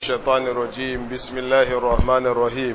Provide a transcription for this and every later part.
الشيطان الرجيم بسم الله الرحمن الرحيم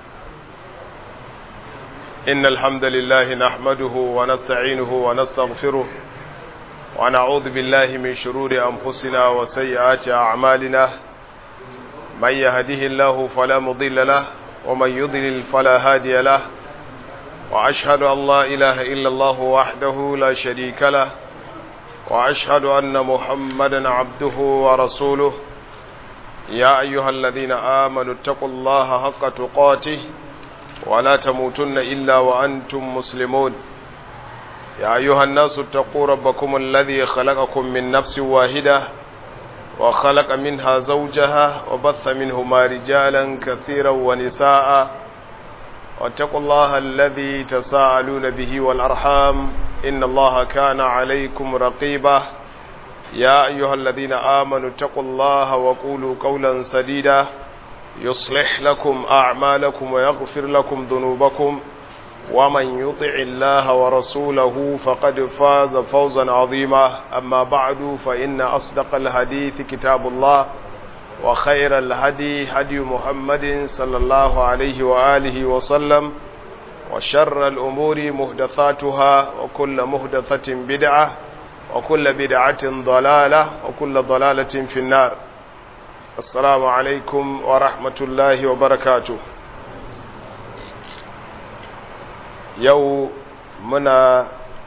إن الحمد لله نحمده ونستعينه ونستغفره ونعوذ بالله من شرور أنفسنا وسيئات أعمالنا من يهده الله فلا مضل له ومن يضلل فلا هادي له وأشهد أن لا إله إلا الله وحده لا شريك له وأشهد أن محمدا عبده ورسوله يا أيها الذين آمنوا اتقوا الله حق تقاته ولا تموتن إلا وأنتم مسلمون يا أيها الناس اتقوا ربكم الذي خلقكم من نفس واحدة وخلق منها زوجها وبث منهما رجالا كثيرا ونساء واتقوا الله الذي تساءلون به والأرحام إن الله كان عليكم رقيبا يا أيها الذين آمنوا اتقوا الله وقولوا قولا سديدا يصلح لكم أعمالكم ويغفر لكم ذنوبكم ومن يطع الله ورسوله فقد فاز فوزا عظيما أما بعد فإن أصدق الحديث كتاب الله وخير الهدي هدي محمد صلى الله عليه وآله وسلم وشر الأمور مهدثاتها وكل مهدثة بدعة وكل بدعة ضلالة وكل ضلالة في النار السلام عليكم ورحمة الله وبركاته يو منا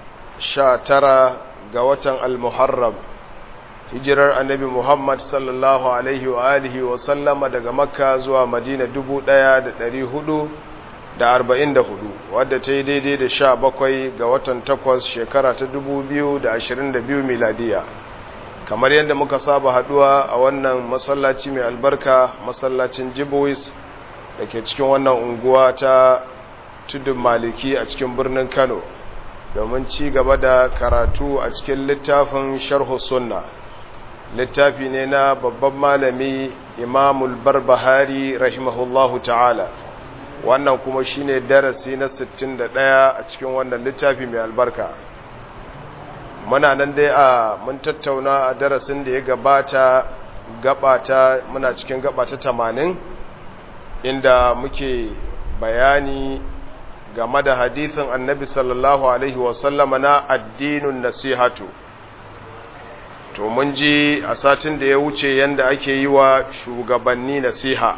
شاترا قوة المحرم hijirar annabi Muhammad sallallahu alaihi wa alihi wa sallama daga makka zuwa madina dubu ɗaya da ɗari hudu da arba'in da hudu wadda ta yi daidai da sha bakwai ga watan takwas shekara ta dubu biyu da ashirin da biyu miladiya kamar yadda muka saba haduwa a wannan masallaci mai albarka masallacin jibois da ke cikin wannan unguwa ta tudun maliki a cikin birnin kano domin ci gaba da karatu a cikin littafin sharhu sunna littafi ne na babban malami imamul barbahari rahimahullahu ta'ala wannan kuma shine darasi na 61 a cikin wannan littafi mai albarka muna nan dai a mun tattauna a darasin da ya gabata gabata muna cikin gabata 80 inda muke bayani game da hadithin annabi sallallahu alaihi wasallama na addinin nasihatu to mun ji a satin da ya wuce yanda ake yi wa shugabanni nasiha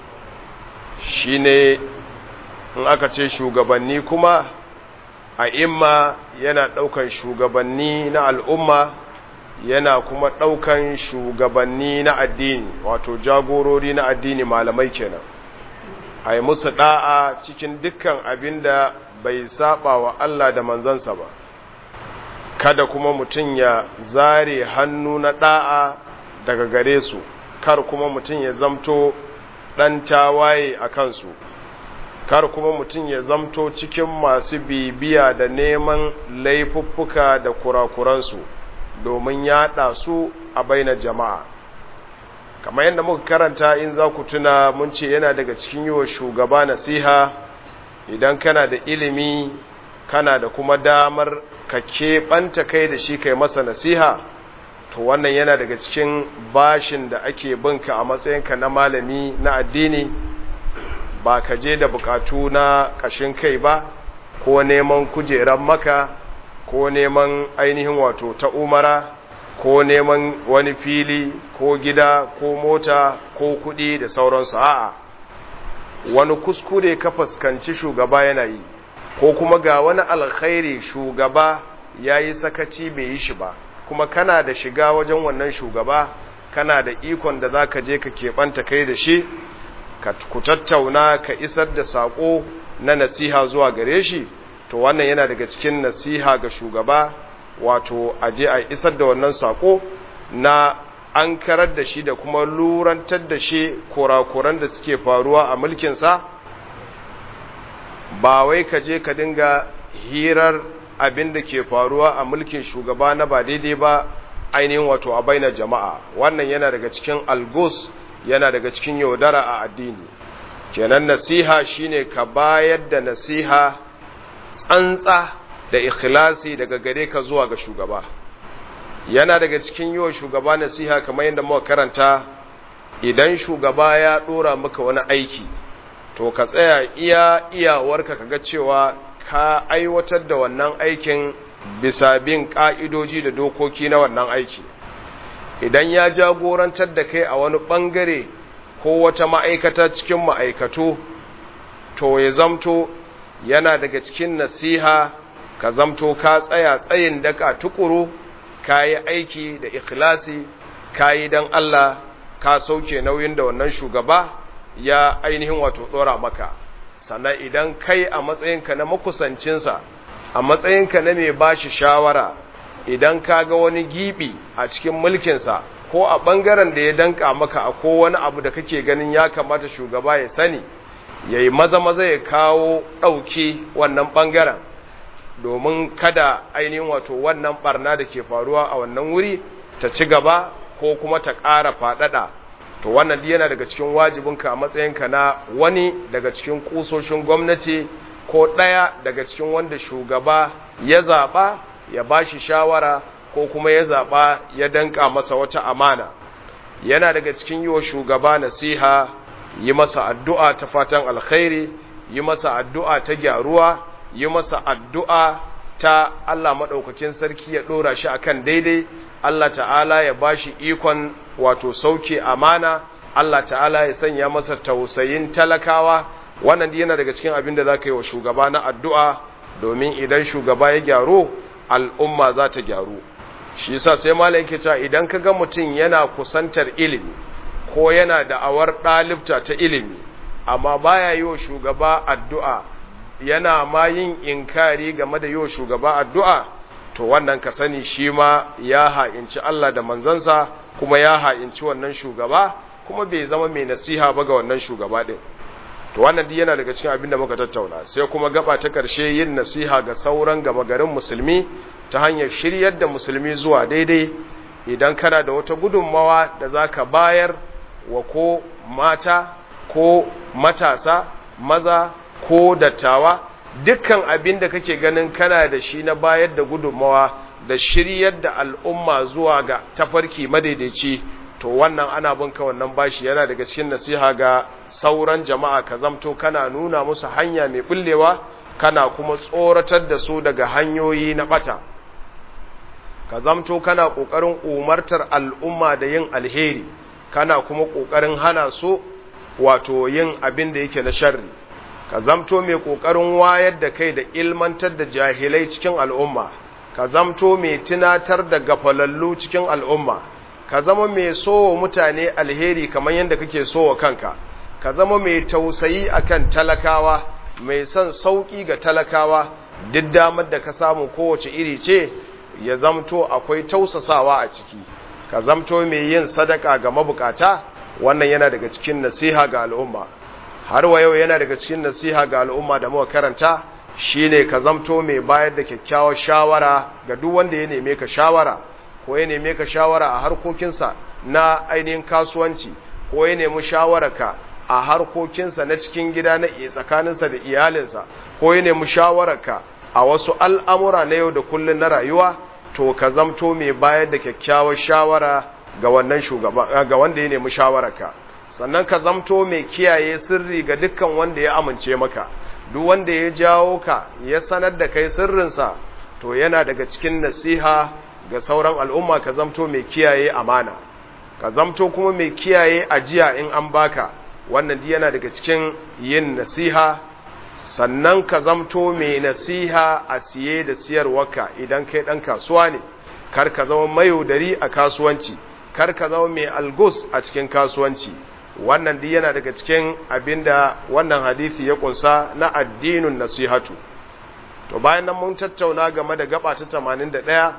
shine in aka ce shugabanni kuma a imma yana ɗaukan shugabanni na al'umma yana kuma ɗaukan shugabanni na addini wato jagorori na addini malamai kenan a yi musu ɗa'a cikin dukkan abin da bai saba wa Allah da manzansa ba kada kuma mutum ya zare hannu na ɗa'a daga gare su kar kuma mutum ya zamto ɗan tawaye a kansu kar kuma mutum ya zamto cikin masu bibiya da neman laifuffuka da kurakuransu domin yaɗa su a baina jama'a kamar yadda muka karanta in za ku tuna mun ce yana daga cikin yi wa shugaba nasiha idan kana da ilimi kana da kuma damar ka keɓanta kai da shi kai masa nasiha to wannan yana daga cikin bashin da ake binka a matsayinka na malami na addini ba ka je da bukatu na ƙashin kai ba ko neman kujeran maka ko neman ainihin wato ta umara ko neman wani fili ko gida ko mota ko kuɗi da sauransu a'a wani kuskure ka fuskanci shugaba yana yi ko kuma ga wani alkhairi shugaba ya yi sakaci bai yi shi ba kuma kana da shiga wajen wannan shugaba kana da ikon da za ka je ka keɓanta kai da shi ka ku tattauna ka isar da saƙo na nasiha zuwa gare shi to wannan yana daga cikin nasiha ga shugaba wato a je a isar da wannan saƙo na an karar da shi da kuma lurantar da shi kurakuran da suke faruwa a mulkinsa ba wai ka je ka dinga hirar abin da ke faruwa a mulkin shugaba na ba daidai ba ainihin wato a baina jama'a wannan yana daga cikin algos yana daga cikin yaudara a addini kenan nasiha shine ka bayar da nasiha tsantsa da ikhlasi daga gare ka zuwa ga shugaba yana daga cikin yiwa shugaba nasiha kamar yadda muka karanta idan shugaba ya ɗora maka wani aiki to ka tsaya iya iyawarka kaga cewa ka aiwatar da wannan aikin bisa bin ƙa'idoji da dokoki na wannan aiki idan ya jagorantar da kai a wani ɓangare ko wata ma'aikata cikin ma'aikatu to ya zamto yana daga cikin nasiha ka zamto ka tsaya tsayin daka tukuru ka yi aiki da ikhlasi ka yi don Allah ka sauke nauyin da wannan shugaba ya ainihin wato ɗora maka sannan idan kai a matsayinka na makusancinsa a matsayinka na mai bashi shawara idan ka ga wani gibi a cikin mulkinsa ko a ɓangaren da ya danka maka a ko wani abu da kake ganin ya kamata shugaba ya sani ya yi maza-maza ya kawo ɗauki wannan ɓangaren domin kada ainihin wato wannan ɓarna da ke faruwa a wannan wuri ta ci gaba ko kuma ta ƙara faɗaɗa to wannan yana daga cikin wajibinka a matsayinka na wani daga cikin ƙusoshin gwamnati ko ɗaya daga cikin wanda shugaba ya zaɓa ya ba shi shawara ko kuma ya zaɓa ya danka masa wata amana yana daga cikin yi wa shugaba nasiha yi masa addu'a ta fatan alkhairi yi masa addu'a ta gyaruwa yi masa addu'a ta Allah maɗaukakin sarki ya ɗora shi akan daidai Allah ta'ala ya ba shi ikon wato sauke amana Allah ta'ala ya sanya masa tausayin talakawa wannan yana daga cikin abin da za ka yi wa shugaba na addu'a domin idan shugaba ya gyaru al'umma za ta gyaru shi yasa sai malam yake cewa idan ka ga mutum yana kusantar ilimi ko yana da awar ɗalibta ta ilimi amma baya yi wa shugaba addu'a yana ma yin inkari game da yi wa shugaba addu'a to wannan ka sani shi ma ya ha'inci Allah da manzansa kuma ya ha'inci wannan shugaba kuma bai zama mai nasiha ba ga wannan shugaba ɗin to wannan duk yana daga cikin abin da muka tattauna sai kuma gaba ta ƙarshe yin nasiha ga sauran gama garin musulmi ta hanyar shiryar da musulmi zuwa daidai idan kana da wata gudunmawa da za ka bayar wa ko mata ko matasa maza ko dattawa dukkan abin da kake ganin kana da shi na bayar da gudunmawa da shiryar da al'umma zuwa ga tafarki madaidaici to wannan ana binka wannan bashi yana daga cikin nasiha ga sauran jama'a ka zamto kana nuna musu hanya mai bullewa kana kuma tsoratar da su daga hanyoyi na bata ka zamto kana kokarin umartar al'umma da yin alheri kana kuma kokarin hana su wato yin abin da yake na sharri ka zamto mai kokarin wayar da kai da ilmantar da jahilai cikin al'umma ka zamto mai tunatar da gafalallu cikin al'umma ka zama mai so mutane alheri kamar yadda kake so wa kanka ka zama mai tausayi akan talakawa mai son sauki ga talakawa duk damar da ka samu kowace iri ce ya zamto akwai tausasawa a ciki ka zamto mai yin sadaka ga mabukata wannan yana daga cikin nasiha ga al'umma har wa yau yana daga cikin nasiha ga al'umma da muka karanta shine ka zamto mai bayar da kyakkyawar shawara ga duk wanda ya neme ka shawara ko ya neme ka shawara a harkokinsa na ainihin kasuwanci ko ya nemi shawararka a harkokinsa na cikin gida na tsakaninsa da iyalinsa ko ya nemi shawararka a wasu al'amura na yau da kullum na rayuwa to ka zamto mai bayar da kyakkyawar shawara ga wannan shugaba ga wanda ya nemi shawararka sannan ka zamto mai kiyaye sirri ga dukkan wanda ya amince maka duk wanda ya jawo ka ya sanar da kai sirrinsa to yana daga cikin nasiha ga sauran al'umma ka zamto mai kiyaye amana ka zamto kuma mai kiyaye ajiya in an baka wannan yana daga cikin yin nasiha sannan ka zamto mai nasiha a siye da siyarwarka idan kai ɗan kasuwa ne kar ka zama mayaudari a kasuwanci kar ka zama mai algus a cikin kasuwanci wannan duk yana daga cikin abinda wannan hadisi ya kunsa na addinin nasihatu to bayan nan mun tattauna game da gaba ta 81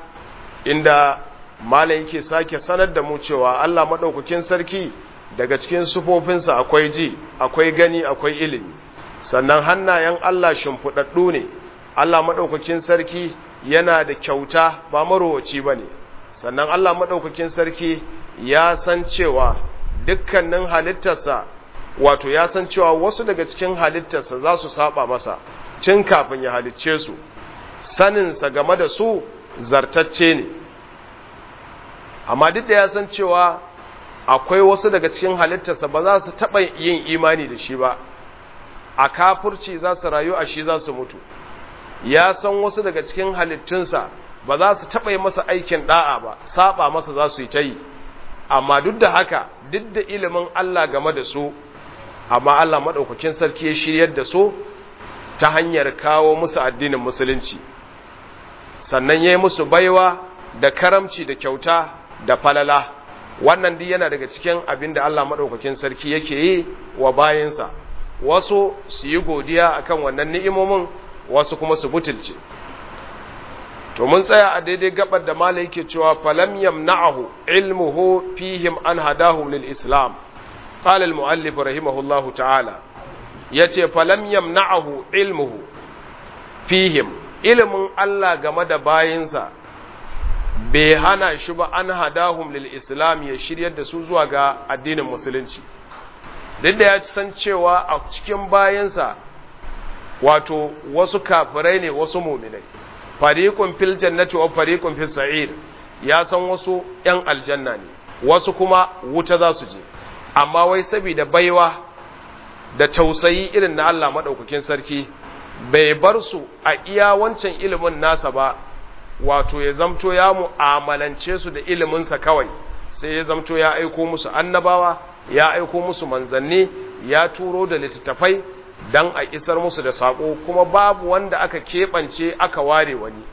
inda malam yake sake sanar da mu cewa Allah madaukakin sarki daga cikin sufofinsa akwai ji akwai gani akwai ilimi sannan hannayen Allah shimfiɗaɗɗu ne Allah maɗaukakin sarki yana da kyauta ba marowaci ba ne sannan Allah maɗaukakin sarki ya san cewa dukkanin halittarsa wato ya san cewa wasu daga cikin halittarsa za su saba masa tun kafin ya halicce su saninsa game da su zartacce ne amma duk da ya san cewa akwai wasu daga cikin halittarsa ba za su taɓa yin imani da shi ba a kafurci za su rayu a shi za su mutu ya san wasu daga cikin halittunsa ba za su taɓa yi masa aikin ɗa'a ba saba masa za su yi ta yi amma duk da haka duk da ilimin Allah game da su amma Allah maɗaukakin sarki ya shiryar da su ta hanyar kawo musu addinin musulunci sannan ya yi musu baiwa da karamci da kyauta da falala wannan duk yana daga cikin abin da Allah maɗaukakin sarki yake yi wa bayansa wasu su yi godiya akan wannan ni'imomin wasu kuma su butulce to mun tsaya a daidai gabar da malai yake cewa falam yamna'ahu ilmuhu fihim an hadahum lil islam qala al muallif rahimahullahu ta'ala yace falam yamna'ahu ilmuhu fihim ilmin Allah game da bayinsa bai hana shi ba an hadahum lil islam ya shiryar da su zuwa ga addinin musulunci duk da ya san cewa a cikin bayansa wato wasu kafirai ne wasu muminai fariqun fil jannati wa fariqun fis sa'ir ya san wasu yan aljanna ne wasu kuma wuta za su je amma wai saboda baiwa da tausayi irin na Allah madaukakin sarki bai bar su a iya wancan ilimin nasa ba wato ya zamto ya mu'amalance su da iliminsa kawai sai ya zamto ya aiko musu annabawa ya aiko musu manzanni ya turo da littattafai dan a isar musu da sako kuma babu wanda aka keɓance aka ware wani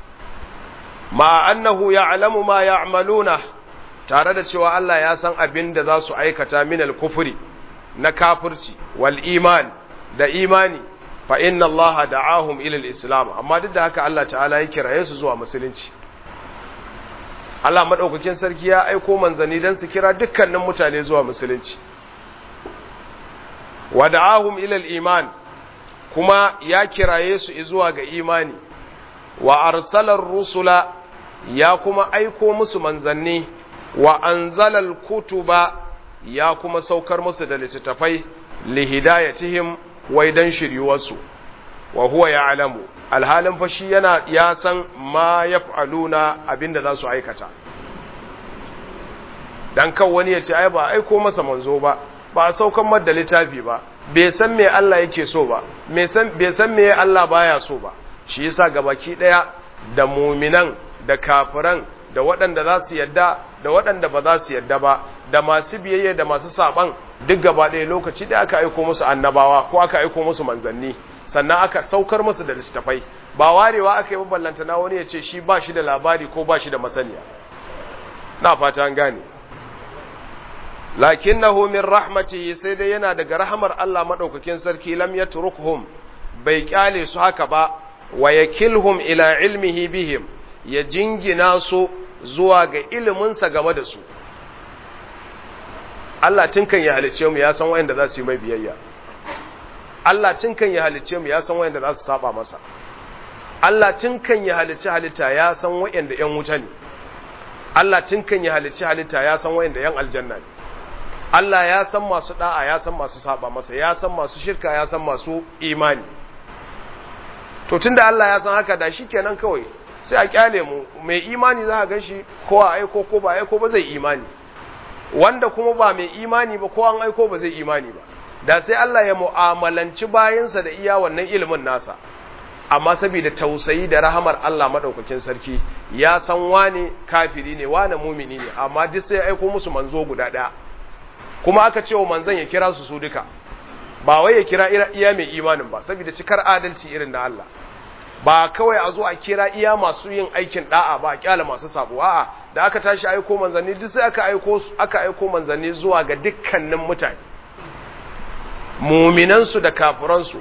ma annahu ya'lamu ma ya'maluna tare da cewa Allah ya san abin da za su aikata min al-kufri na kafirci wal iman da imani fa inna Allah da'ahum ila al-islam amma duk da haka Allah ta'ala ya kiraye su zuwa musulunci Allah madaukakin sarki ya aiko manzanni dan su kira dukkanin mutane zuwa musulunci wa da'ahum ila al-iman kuma ya kiraye su zuwa ga imani wa arsalar rusula ya kuma aiko musu manzanni wa anzalal kutuba ya kuma saukar musu da littattafai lihidayatihim wai dan shiryuwarsu wa huwa ya'lamu alhalin fa shi yana ya san ma yaf'aluna abinda za su aikata dan kan wani ya ce ai ba aiko masa manzo ba ba a saukan madda littafi ba bai san me Allah yake so ba bai san me Allah baya so ba shi yasa gabaki daya da muminan da kafiran da waɗanda za su yadda da waɗanda ba za su yadda ba da masu biyayya da masu saban duk gaba ɗaya lokaci da aka aiko musu annabawa ko aka aiko musu manzanni sannan aka saukar musu da littattafai ba warewa aka yi ballanta na wani ya ce shi ba shi da labari ko ba shi da masaniya na fata an gane lakinnahu min rahmatihi sai dai yana daga rahamar Allah madaukakin sarki lam yatrukhum bai kyale su haka ba wa yakilhum ila ilmihi bihim ya jingina su zuwa ga iliminsa game da su Allah tinkan ya halice mu ya san wayanda za su yi mai biyayya Allah tinkan ya halice mu ya san wayanda za su saba masa Allah tinkan ya halice halitta ya san wayanda ƴan wuta ne Allah tinkan ya halice halitta ya san wayanda ƴan aljanna ne Allah ya san masu da'a ya san masu saba masa ya san masu shirka ya san masu imani to tunda Allah ya san haka da shikenan kawai sai a kyale mu mai imani za a ganshi ko a aiko ko ba aiko ba zai imani wanda kuma ba mai imani ba ko an aiko ba zai imani ba da sai Allah ya mu'amalanci bayansa da iya wannan ilimin nasa amma saboda tausayi da rahamar Allah madaukakin sarki ya san wane kafiri ne wane mumini ne amma duk sai aiko musu manzo guda ɗaya kuma aka ce wa manzon ya kira su su duka ba wai ya kira iya mai imanin ba saboda cikar adalci irin na Allah ba kawai a zo a kira iya masu yin aikin da'a ba a kyala masu sabo a'a da aka tashi aiko manzanni duk sai aka aiko aka aiko manzanni zuwa ga dukkanin mutane muminansu da kafiransu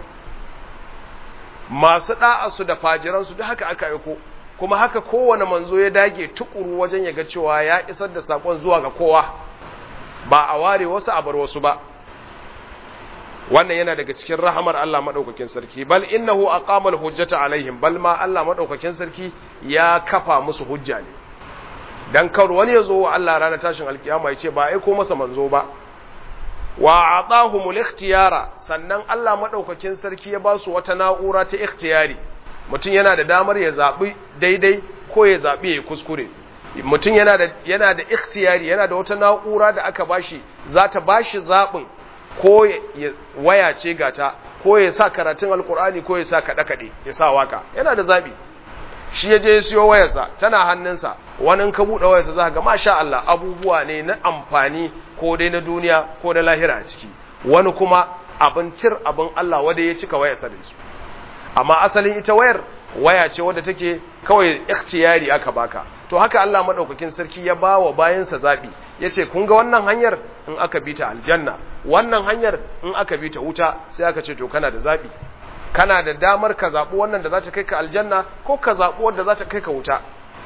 masu da'arsu da fajiransu duk haka aka aiko kuma haka kowane manzo ya dage tukuru wajen ya ga cewa ya isar da sakon zuwa ga kowa ba a ware wasu a bar wasu ba wannan yana daga cikin rahamar Allah madaukakin sarki bal innahu aqama al-hujjata alaihim bal ma Allah madaukakin sarki ya kafa musu hujja ne dan kar wani ya zo wa Allah ranar tashin alkiyama ya ce ba aiko masa manzo ba wa atahumul ikhtiyara sannan Allah madaukakin sarki ya ba su wata na'ura ta ikhtiyari mutum yana da damar ya zabi daidai ko ya zabi ya kuskure mutum yana da yana da ikhtiyari yana da wata na'ura da aka bashi za ta bashi zaɓin ko waya ce gata ko ya sa karatun alkur'ani ko ya sa kaɗe-kaɗe ya sa waka yana da zaɓi shi ya je ya siyo wayarsa tana hannunsa wani ka buɗe wayarsa za ga masha Allah abubuwa ne na amfani ko dai na duniya ko na lahira a ciki wani kuma abin cir abin Allah wanda ya cika wayarsa da su amma asalin ita wayar waya ce wadda take kawai ikhtiyari aka baka to haka Allah madaukakin sarki ya bawa bayansa zabi yace kun ga wannan hanyar in aka bi ta aljanna wannan hanyar in aka bi ta wuta sai aka ce to kana da zabi kana da damar ka zabi wannan da za ta kai ka aljanna ko ka zabi wanda za ta kai ka wuta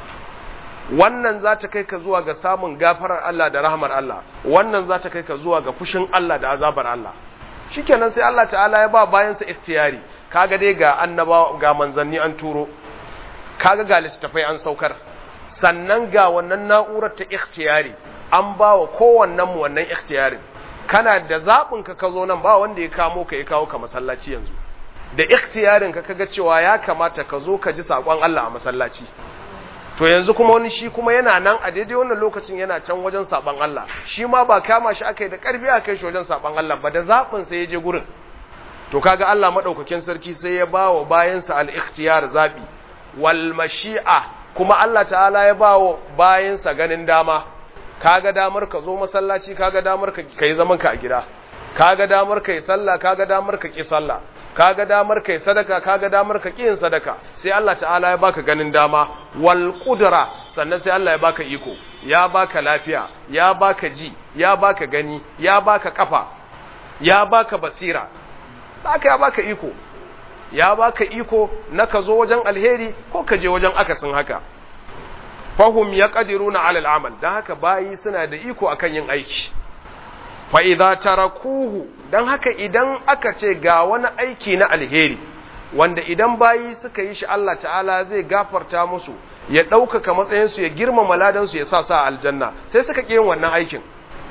wannan za ta kai ka zuwa ga samun gafarar Allah da rahmar Allah wannan za ta kai ka zuwa ga fushin Allah da azabar Allah shikenan sai Allah ta'ala ya ba bayansa ikhtiyari kaga dai ga annaba ga manzanni an turo kaga ga littafai an saukar sannan ga wannan na'urar ta ikhtiyari an ba wa kowannen mu wannan ikhtiyarin kana da zaɓin ka ka zo nan ba wanda ya kamo ka ya kawo ka masallaci yanzu da ikhtiyarin ka kaga cewa ya kamata ka zo ka ji saƙon Allah a masallaci to yanzu kuma wani shi kuma yana nan a daidai wannan lokacin yana can wajen saɓon Allah shi ma ba kama shi aka yi da ƙarfi aka yi shi wajen saɓon Allah ba da zaɓin sai ya je gurin to kaga Allah madaukakin sarki sai ya ba wa bayansa al-ikhtiyar zabi wal mashi'a kuma Allah ta'ala ya ba wa bayansa ganin dama kaga damar ka zo masallaci kaga damar ka kai zaman ka a gida kaga damar kai sallah kaga damar ka ki sallah kaga damar kai sadaka kaga damar ka ki yin sadaka sai Allah ta'ala ya baka ganin dama wal qudra sannan sai Allah ya baka iko ya baka lafiya ya baka ji ya baka gani ya baka kafa ya baka basira haka ya baka iko ya baka iko na ka zo wajen alheri ko ka je wajen akasin haka fahum ya ƙadiruna alal amal don haka bayi suna da iko akan yin aiki fa idza tarakuhu don haka idan aka ce ga wani aiki na alheri wanda idan bayi suka yi shi Allah ta'ala zai gafarta musu ya ɗaukaka matsayinsu ya girmama ladansu ya sa sa aljanna sai suka ƙi yin wannan aikin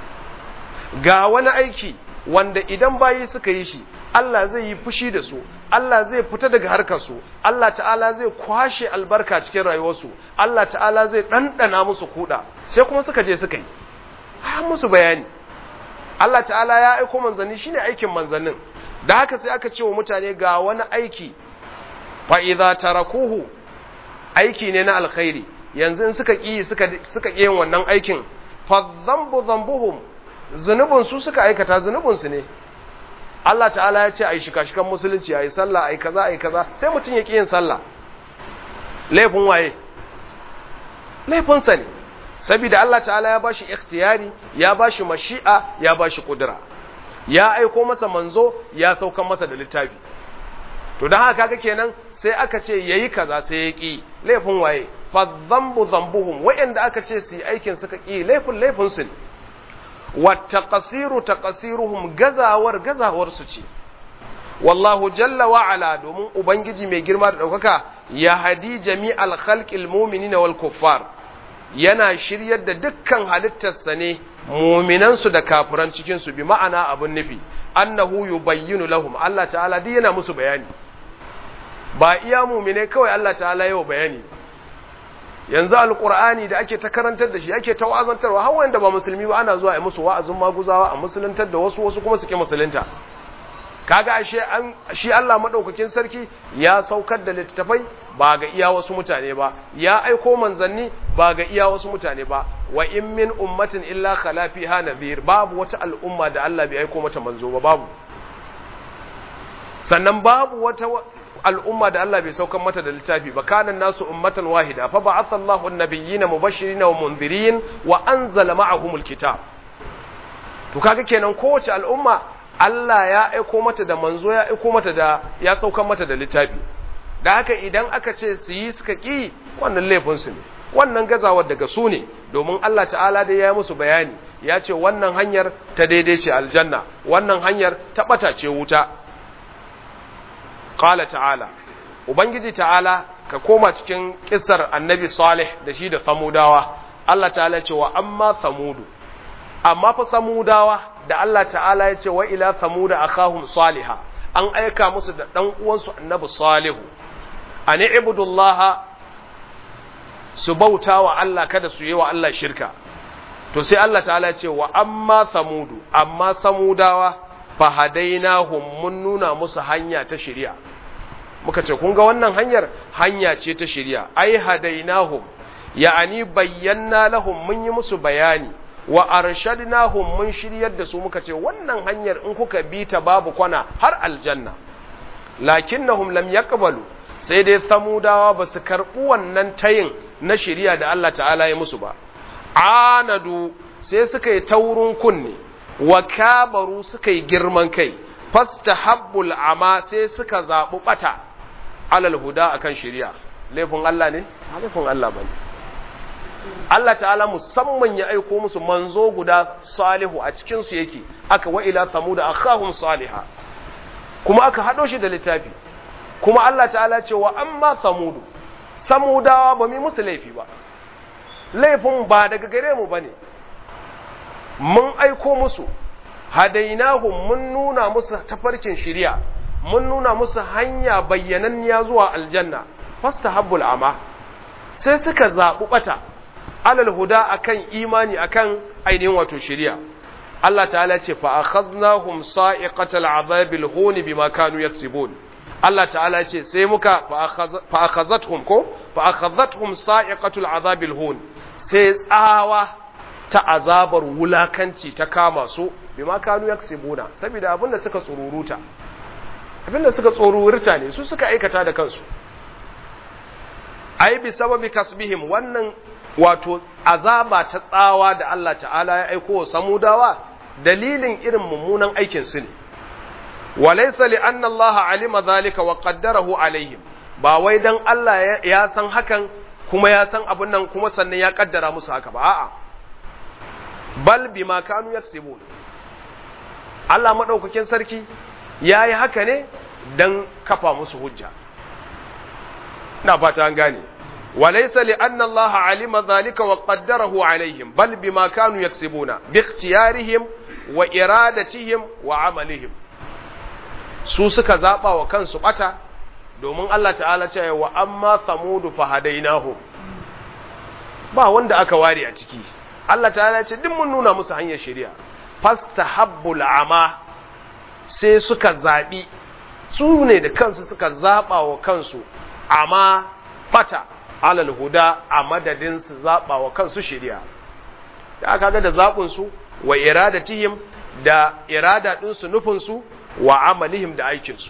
ga wani aiki wanda idan bayi suka yi shi Allah zai yi fushi da su Allah zai fita daga harkarsu Allah ta'ala zai kwashe albarka cikin rayuwarsu Allah ta'ala zai ɗanɗana musu kuɗa sai kuma suka je suka yi har musu bayani Allah ta'ala ya aiko manzanni shine aikin manzannin da haka sai aka ce wa mutane ga wani aiki fa idza tarakuhu aiki ne na alkhairi yanzu in suka ki suka suka yin wannan aikin fa dhanbu dhanbuhum zunubin su suka aikata zunubin su ne Allah ta'ala ya ce ai shika-shikan musulunci ai sallah ai kaza ai kaza sai mutum ya ki yin sallah laifin waye laifin sa ne saboda Allah ta'ala ya bashi ikhtiyari ya bashi mashi'a ya bashi kudura ya aiko masa manzo ya saukan masa da littafi to dan haka kaga kenan sai aka ce yayi kaza sai ya ki laifin waye fa dhanbu dhanbuhum wa'anda aka ce su yi aikin suka ki laifin laifin su wa taqsiru taqsiruhum gazawar gazawar su ce wallahu jalla wa ala domin ubangiji mai girma da daukaka ya hadi jami'al khalqil mu'minina wal kuffar yana shiryar da dukkan halittarsa ne muminansu da kafiran cikinsu bi ma'ana abin nufi annahu yubayyinu lahum Allah ta'ala duk yana musu bayani ba iya mumine kawai Allah ta'ala yau bayani yanzu alqur'ani da ake ta karantar da shi ake ta wa'azantarwa har wanda ba musulmi ba ana zuwa a musu wa'azin maguzawa a musuluntar da wasu wasu kuma suke musulunta kaga ashe an shi Allah madaukakin sarki ya saukar da littafai ba ga iya wasu mutane ba ya aiko manzanni ba ga iya wasu mutane ba wa in min ummatin illa khala fiha nadhir babu wata al'umma da Allah bai aiko mata manzo ba babu sannan babu wata al'umma da Allah bai saukar mata da littafi ba kana nasu ummatan wahida fa ba'atha Allahu an-nabiyyina mubashirin wa munzirin wa anzala ma'ahumul kitab to kaga kenan kowace al'umma Allah ya aiko mata da manzo ya aiko mata da ya saukar mata da littafi da haka idan aka ce su yi suka ƙi wannan laifinsu ne wannan gazawar daga su ne domin Allah ta'ala da ya yi musu bayani ya ce wannan hanyar ta daidai ce aljanna wannan hanyar ta ɓata ce wuta ƙala ta'ala ubangiji ta'ala ka koma cikin ƙisar annabi salih da shi da samudawa Allah ta'ala ce wa amma samudu amma fa samudawa da Allah ta'ala ya ce wa ila samuda akahum saliha an aika musu da ɗan uwansu annabi salihu an ibudullaha su bauta wa Allah kada su yi wa Allah shirka to sai Allah ta'ala ce wa amma samudu amma samudawa fa hadainahum mun nuna musu hanya ta shari'a muka ce kun ga wannan hanyar hanya ce ta shari'a ai hadainahum ya'ani bayyana lahum mun yi musu bayani wa arshadnahum mun shiryar da su muka ce wannan hanyar in kuka bi ta babu kwana har aljanna lakinnahum lam yaqbalu sai dai samudawa ba su karɓi wannan tayin na shari'a da Allah ta'ala ya musu ba anadu sai suka yi taurin kunne wa kabaru suka yi girman kai fastahabbul ama sai suka zaɓi ɓata alal huda akan shari'a laifin Allah ne laifin Allah bane Allah ta'ala musamman ya aiko musu manzo guda salihu a cikin su yake aka wa ila samuda akhahum salihah kuma aka hado shi da littafi kuma Allah ta'ala ce wa amma samudu samudawa ba mu musu laifi ba laifin ba daga gare mu bane mun aiko musu hadainahum mun nuna musu tafarkin shiriya mun nuna musu hanya bayyananniya zuwa aljanna fastahabbul ama sai suka zaɓi ɓata alal huda akan imani akan ainihin wato shiriya Allah ta'ala ce fa akhaznahum sa'iqatal azabil hun bima kanu yaksibun Allah ta'ala ce sai muka fa akhazathum ko fa akhazathum sa'iqatul azabil hun sai tsawa ta azabar wulakanci ta kama su bima kanu yaksibuna saboda abinda suka tsururuta abinda suka tsururta ne su suka aikata da kansu ai bi sababi kasbihim wannan wato azaba ta tsawa da Allah ta'ala ya aiko wa samudawa dalilin irin mummunan aikin su ne walaysa li anna Allah alima zalika wa qaddarahu alaihim ba wai dan Allah ya san hakan kuma ya san abun nan kuma sannan ya kaddara musu haka ba a'a bal bima kanu yaksibun Allah madaukakin sarki yayi haka ne dan kafa musu hujja ina fata an gane وليس لأن الله علم ذلك وقدره عليهم بل بما كانوا يكسبون باختيارهم وإرادتهم وعملهم su suka zaɓa wa kansu ɓata domin Allah ta'ala ce wa amma samudu fa hadainahu ba wanda aka ware a ciki Allah ta'ala ce duk mun nuna musu hanyar shari'a fastahabbul ama sai suka zaɓi su ne da kansu suka zaɓa wa kansu amma ɓata alal huda a madadin su zaɓa wa kansu shari'a da aka ga da zaɓinsu wa iradatihim da irada ɗinsu nufinsu wa amalihim da aikinsu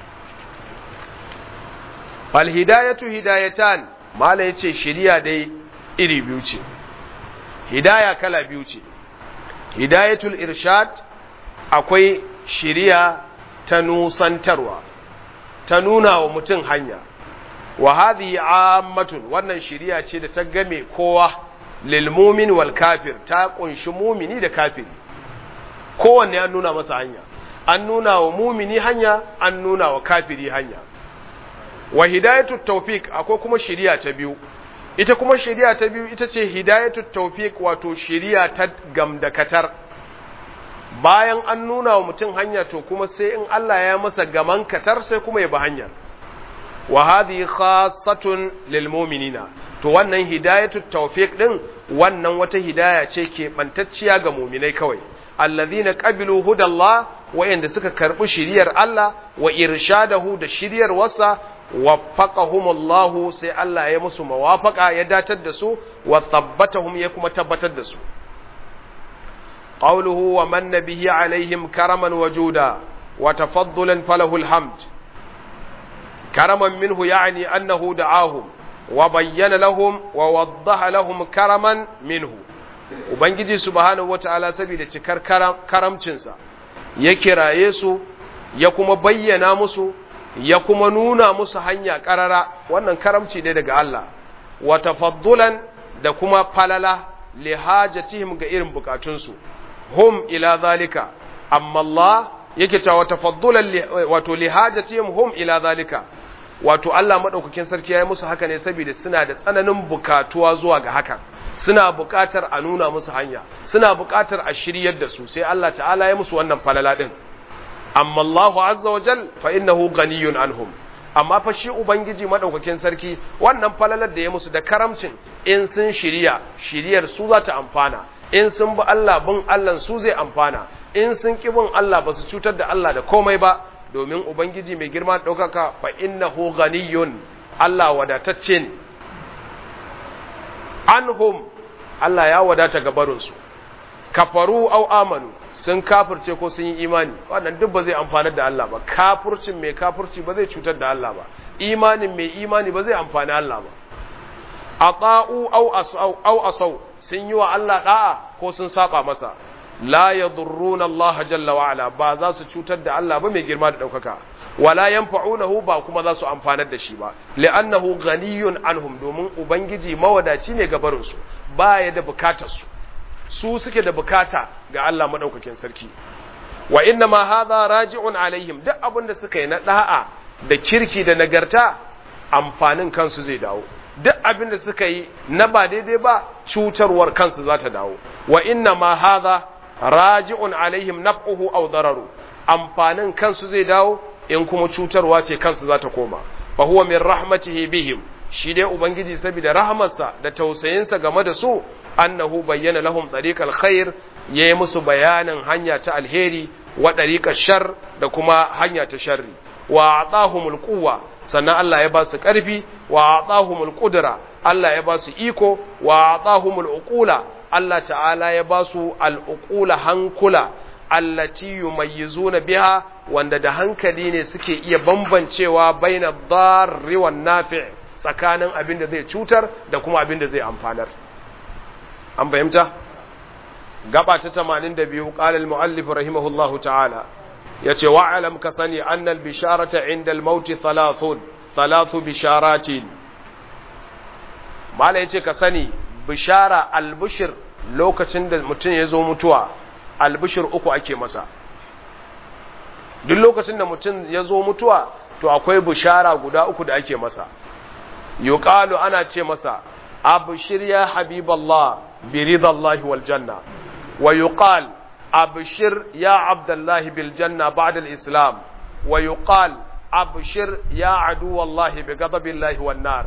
alhidayatu hidayatan mala ya ce shari'a dai iri biyu ce hidaya kala biyu ce hidayatul irshad akwai shari'a ta nusantarwa ta nuna wa mutum hanya wa hadhihi ammatun wannan shiriya ce da ta game kowa lil mu'min wal kafir ta kunshi mumini da kafiri kowanne an nuna masa hanya an nuna wa mumini hanya an nuna wa kafiri hanya wa hidayatu tawfiq akwai kuma shiriya ta biyu ita kuma shiriya ta biyu ita ce hidayatu tawfiq wato shiriya ta gamdakatar bayan an nuna wa mutum hanya to kuma sai in Allah ya masa gaman katar sai kuma ya bi hanyar wa hadhihi khassatun lil mu'minina to wannan hidayatu tawfiq din wannan wata hidaya ce ke bantacciya ga mu'minai kawai alladhina qabilu hudallah wayanda suka karbi shiriyar Allah wa irshadahu da shiriyar wasa waffaqahumullahu sai Allah ya musu mawafaka ya datar da su wa thabbatahum ya kuma tabbatar da su qawluhu wa man bihi alaihim karaman wajuda wa tafaddulan falahu alhamd كرما منه يعني أنه دعاهم وبين لهم ووضح لهم كرما منه Ubangiji subhanahu wata'ala saboda cikar karamcinsa ya kiraye su ya kuma bayyana musu ya kuma nuna musu hanya ƙarara wannan karamci ne daga Allah wa tafaddulan da kuma falala li hajatihim ga irin bukatunsu hum ila zalika amma Allah yake cewa tafaddulan wato li hajatihim hum ila zalika wato Allah madaukakin sarki ya yi musu haka ne saboda suna da tsananin bukatuwa zuwa ga hakan suna bukatar a nuna musu hanya suna bukatar a shiryar da su sai Allah ta'ala ya musu wannan falala din amma Allah azza wa jal fa innahu ghaniyun anhum amma fa shi ubangiji madaukakin sarki wannan falalar da ya musu da karamcin in sun shirya shiryar su za ta amfana in sun bi Allah bin Allah su zai amfana in sun ki bin Allah ba su cutar da Allah da komai ba domin ubangiji mai girma ɗaukaka fa innahu ghaniyun Allah wadatacce ne anhum Allah ya wadata gabarinsu kafaru au amanu sun kafirce ko sun yi imani wannan duk ba zai amfanar da Allah ba kafircin mai kafirci ba zai cutar da Allah ba imanin mai imani ba zai amfani Allah ba ata'u au asau au asau sun yi wa Allah da'a ko sun saba masa la yadurruna Allah jalla wa ala ba za su cutar da Allah ba mai girma da daukaka wala yanfa'unahu ba kuma za su amfanar da shi ba li'annahu ghaniyun anhum domin ubangiji mawadaci ne gabarin su ba ya da bukatar su su suke da bukata ga Allah madaukakin sarki wa inna ma hadha raji'un alaihim duk abin da suka yi na da'a da kirki da nagarta amfanin kansu zai dawo duk abin da suka yi na ba daidai ba cutarwar kansu za ta dawo wa inna ma hadha raji'un alaihim naf'uhu aw dararu amfanin kansu zai dawo in kuma cutarwa ce kansu za ta koma fa huwa min rahmatihi bihim shi dai ubangiji saboda rahamarsa da tausayinsa game da su annahu bayyana lahum tariqal khair yayi musu bayanin hanya ta alheri wa tariqash shar da kuma hanya ta sharri wa atahumul quwwa sannan Allah ya ba su karfi wa atahumul qudra Allah ya ba su iko wa atahumul uqula Allah ta'ala ya ba su al uqula hankula allati yumayyizuna biha wanda da hankali ne suke iya bambancewa baina darri wan nafi' tsakanin abin da zai cutar da kuma abin da zai amfanar an fahimta gaba ta 82 qala al-muallif rahimahullahu ta'ala yace wa alam ka sani anna al-bisharata inda al-maut thalathun thalathu bisharatin mala yace ka sani bishara al-bushir lokacin da mutum ya zo mutuwa al-bushir uku ake masa duk lokacin da mutum ya zo mutuwa to akwai bishara guda uku da ake masa yuqalu ana ce masa abshir ya habiballah bi ridallahi wal janna wa yuqal abshir ya abdullah bil janna ba'da al islam wa yuqal abshir ya aduwallahi bi ghadabillahi wan nar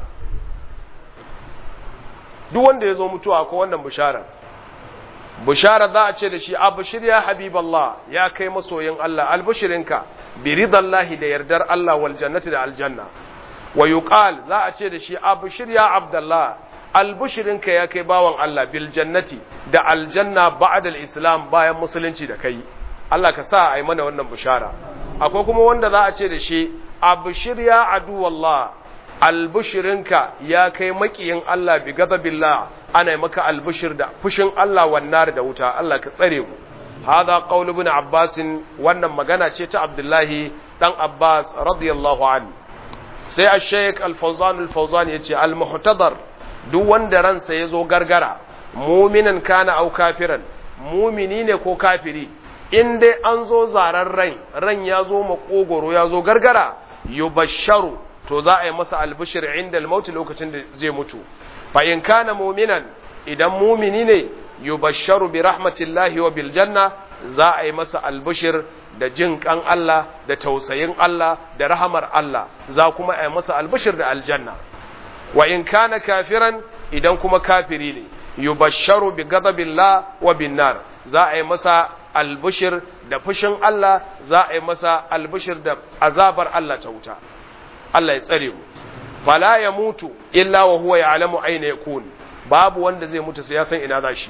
duk wanda yazo mutuwa ko wannan bishara bishara za a ce da shi abshir ya habiballah ya kai masoyin Allah albushirinka bi ridallahi da yardar Allah wal jannati da aljanna wa yuqal za a ce da shi abshir ya abdullah albushirinka ya kai bawan Allah bil jannati da aljanna ba'da al-islam bayan musulunci da kai Allah ka sa a yi mana wannan bishara akwai kuma wanda za a ce da shi abshir ya adu wallah albushirinka ya kai makiyin Allah bi ghadabillah ana maka albushir da fushin Allah wannan da wuta Allah ka tsare mu hada qaul ibn abbas wannan magana ce ta abdullahi dan abbas radiyallahu anhu sai a sheik alfauzan alfauzan ya ce almuhtadar duk wanda ransa ya zo gargara muminan kana au kafiran mumini ne ko kafiri in dai an zo zaren rai ran ya zo makogoro ya zo gargara yubasharu to za a yi masa albishir inda almauti lokacin da zai mutu fa in kana muminan idan mumini ne yubasharu bi rahmatillahi wa bil janna za a yi masa albishir da jin kan Allah da tausayin Allah da rahamar Allah za kuma a yi masa albishir da aljanna wa in kana kafiran idan kuma kafiri ne yubasharu bi ghadabillah wa bin nar za a yi masa albishir da fushin Allah za a yi masa albishir da azabar Allah ta wuta Allah ya tsare mu fala ya mutu illa wa huwa ya'lamu aina yakun babu wanda zai mutu sai ya san ina za shi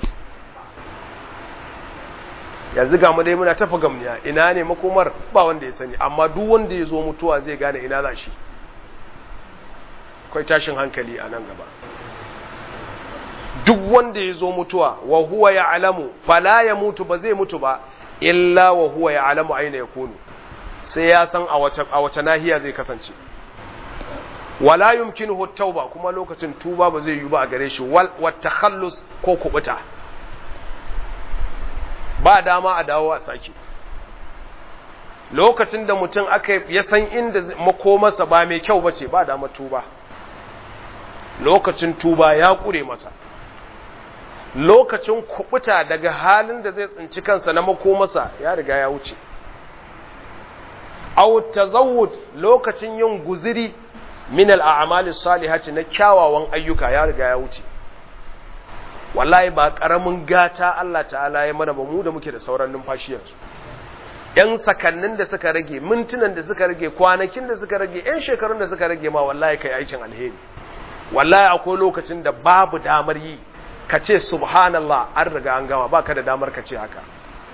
yanzu ga mu dai muna tafa gamniya ina ne makomar ba wanda ya sani amma duk wanda ya zo mutuwa zai gane ina za shi akwai tashin hankali a nan gaba duk wanda ya zo mutuwa wa huwa ya alamu fala ya mutu ba zai mutu ba illa wa huwa ya alamu aina ya kunu sai ya san a wace nahiya zai kasance wala yumkinuhu tauba kuma lokacin tuba ba zai yi ba a gare shi wal takhallus ko kubuta ba dama a dawo a sake lokacin da mutum aka ya san inda makomarsa ba mai kyau bace ba dama tuba lokacin tuba ya kure masa lokacin kubuta daga halin da zai tsinci kansa na makomarsa ya riga ya wuce aw tazawwud lokacin yin guziri min al-a'mali salihati na kyawawan ayyuka ya riga ya wuce wallahi ba karamin gata Allah ta'ala ya mana ba mu da muke da sauran numfashi yanzu yan sakannin da suka rage mintunan da suka rage kwanakin da suka rage yan shekarun da suka rage ma wallahi kai aikin alheri wallahi akwai lokacin da babu damar yi ka ce subhanallah an riga an gama baka da damar ka ce haka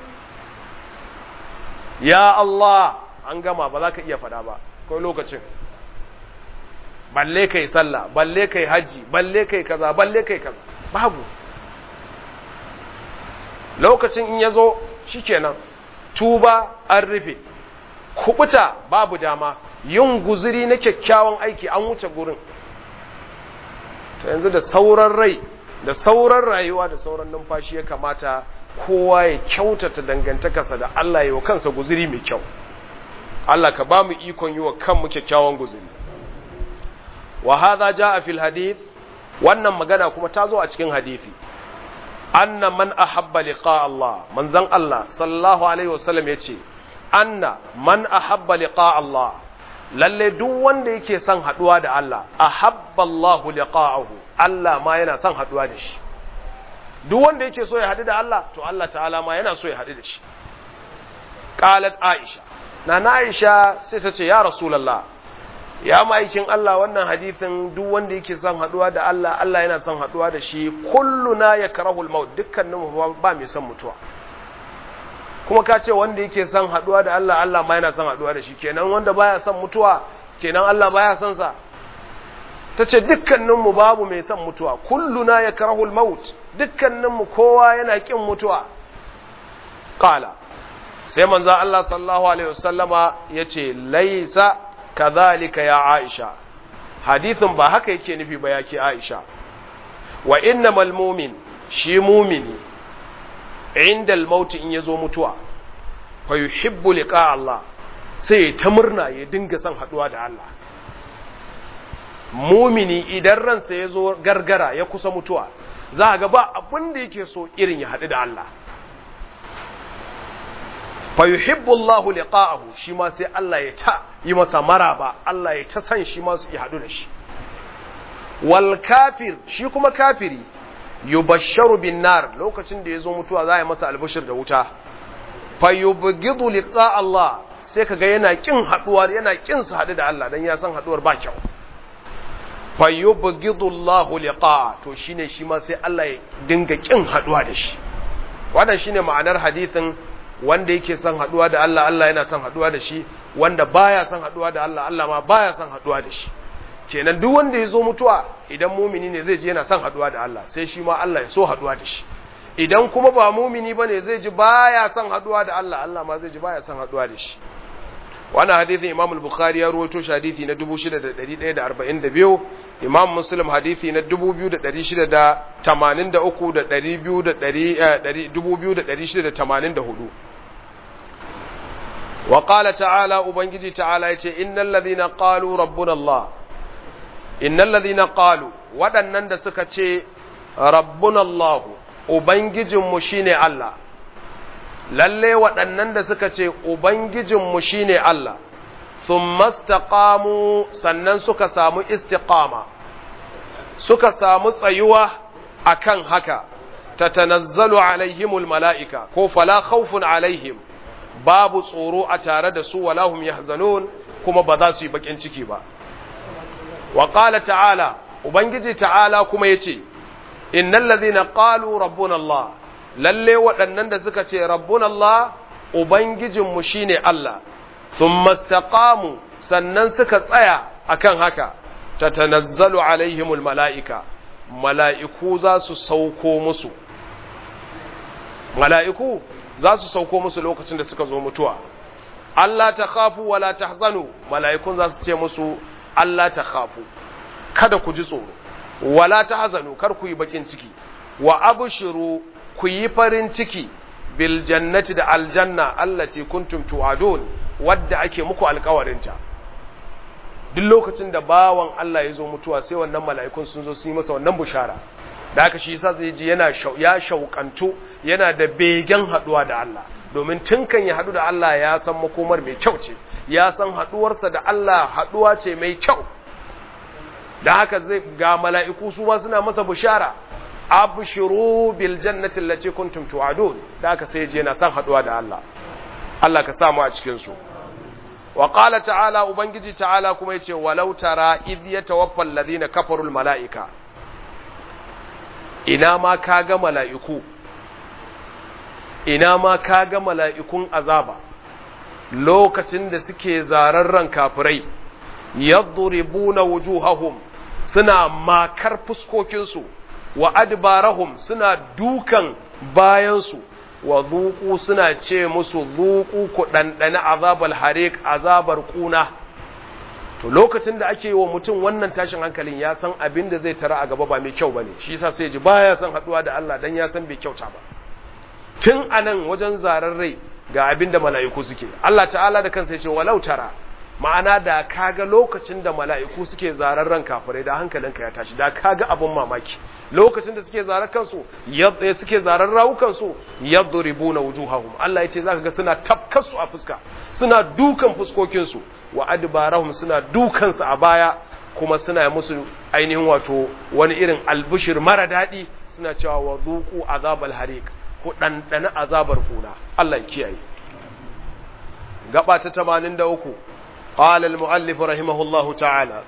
ya Allah an gama ba za ka iya faɗa ba akwai lokacin balle kai sallah balle kai haji balle kai kaza balle kai kaza babu lokacin in ya zo shikenan tuba an rufe kubuta babu dama yin guzuri na kyakkyawan aiki an wuce gurin to yanzu da sauran rai da sauran rayuwa da sauran numfashi ya kamata kowa ya kyautata dangantakarsa da Allah ya wa kansa guzuri mai kyau Allah ka ba mu ikon yi wa kanmu kyakkyawan guzuri wa hadha jaa fil hadith wannan magana kuma ta zo a cikin hadisi anna man ahabba liqa Allah manzon Allah sallallahu alaihi wasallam yace anna man ahabba liqa Allah lalle duk wanda yake son haduwa da Allah ahabba Allah liqa'ahu Allah ma yana son haduwa da shi duk wanda yake so ya hadu da Allah to Allah ta'ala ma yana so ya hadu da shi qalat Aisha na na Aisha sai ta ce ya rasulullah ya ma'aikin Allah wannan hadithin duk wanda yake son haduwa da Allah Allah yana son haduwa da shi kulluna yakrahul maut dukkanin ba mai son mutuwa kuma ka ce wanda yake son haduwa da Allah Allah ma yana son haduwa da shi kenan wanda baya son mutuwa kenan Allah baya son sa tace dukkanin mu babu mai son mutuwa kulluna yakrahul maut dukkanin mu kowa yana kin mutuwa qala sai manzo Allah sallallahu alaihi wasallama yace laisa kadhalika ya Aisha hadithin ba haka yake nufi ba yake Aisha wa innamal mu'min shi mumini inda al-maut in yazo mutuwa fa yuhibbu liqa Allah sai ta murna ya dinga son haduwa da Allah mumini idan ransa yazo gargara ya kusa mutuwa za ga ba abin da yake so irin ya haɗu da Allah fa yuhibbu Allahu liqa'ahu shi ma sai Allah ya ta yi masa maraba Allah ya ta san shi ma su yi hadu da shi wal kafir shi kuma kafiri yubashsharu bin nar lokacin da yazo mutuwa za a yi masa albashir da wuta fa yubghidu liqa Allah sai kaga yana kin haduwa yana kin su hadu da Allah dan ya san haduwar ba kyau fa yubghidu Allahu liqa to shine shi ma sai Allah ya dinga kin haduwa da shi wannan shine ma'anar hadisin wanda yake son haduwa da Allah Allah yana son haduwa da shi wanda baya son haduwa da Allah Allah ma baya son haduwa da shi kenan duk wanda ya zo mutuwa idan mumini ne zai ji yana son haduwa da Allah sai shi ma Allah ya so haduwa da shi idan kuma ba mumini bane zai ji baya son haduwa da Allah Allah ma zai ji baya son haduwa da shi wannan hadisin Imam al-Bukhari ya rawaito shi hadisi na 6142 Imam Muslim hadisi na 2683 da 2684 wa qala ta'ala ubangiji ta'ala yace innal ladhina qalu rabbuna Allah innal ladhina qalu waɗannan da suka ce rabbuna Allah ubangijinmu shine Allah lalle waɗannan da suka ce Ubangijinmu shi ne Allah, sun mastaƙamu sannan suka samu istiƙama, suka samu tsayuwa a kan haka, ta tanazzalu alaihimul mala'ika, ko fala khawfun alaihim, babu tsoro a tare da su walahum yahzanun kuma ba za su yi baƙin ciki ba. Wa ƙala ta'ala, Ubangiji ta'ala kuma ya ce, Innan lazina ƙalu rabbun Allah, lalle waɗannan da suka ce rabbun Allah Ubangijinmu shi ne Allah, sun mastaƙamu sannan suka tsaya akan haka, ta tanazzalu alaihimul mala'ika, mala'iku za su sauko musu. Mala'iku za su sauko musu lokacin da suka zo mutuwa. Allah ta kafu wala ta zanu, mala'ikun za su ce musu Allah ta kafu, kada ku ji tsoro, wala ta hazanu, kar ku yi bakin ciki, wa abu shiru ku yi farin ciki bil jannati da aljanna allati kuntum tu'adun wadda ake muku alkawarinta duk lokacin da bawan Allah ya zo mutuwa sai wannan mala'ikun sun zo su yi masa wannan bushara da haka shi yasa zai ji yana ya shauƙantu yana da begen haɗuwa da Allah domin tun kan ya haɗu da Allah ya san makomar mai kyau ce ya san haɗuwarsa da Allah haɗuwa ce mai kyau da haka zai ga mala'iku su ma suna masa bishara abshiru bil jannati allati kuntum tu'adun da haka sai je yana san haɗuwa da Allah Allah ka samu a cikin su wa qala ta'ala ubangiji ta'ala kuma yace walau tara idh yatawaffa alladhina kafaru al mala'ika ina ma kaga mala'iku ina ma kaga mala'ikun azaba lokacin da suke zararren kafirai yadribuna wujuhahum suna makar fuskokinsu wa adbarahum suna dukan bayansu wa zuku suna ce musu zuku ku ɗanɗani azabar harik azabar ƙuna to lokacin da ake wa mutum wannan tashin hankalin ya san abin da zai tara a gaba ba mai kyau ba ne shi yasa sai ji baya san haɗuwa da Allah dan ya san bai kyauta ba tun anan wajen zarar rai ga abin da mala'iku suke Allah ta'ala da kansa ya ce walau tara ma'ana da kaga lokacin da mala'iku suke zarar ran kafirai da hankalinka ya tashi da kaga abin mamaki lokacin da suke zarar kansu yadda suke zarar rawukansu yadribuna wujuhahum Allah ya ce zaka ga suna tafkasu a fuska suna dukan fuskokinsu wa adbarahum suna dukan su a baya kuma suna musu ainihin wato wani irin albushir mara daɗi suna cewa wa zuqu azabal hariq ku ɗanɗana azabar kuna Allah ya kiyaye gaba ta 83 قال المؤلف رحمه الله تعالى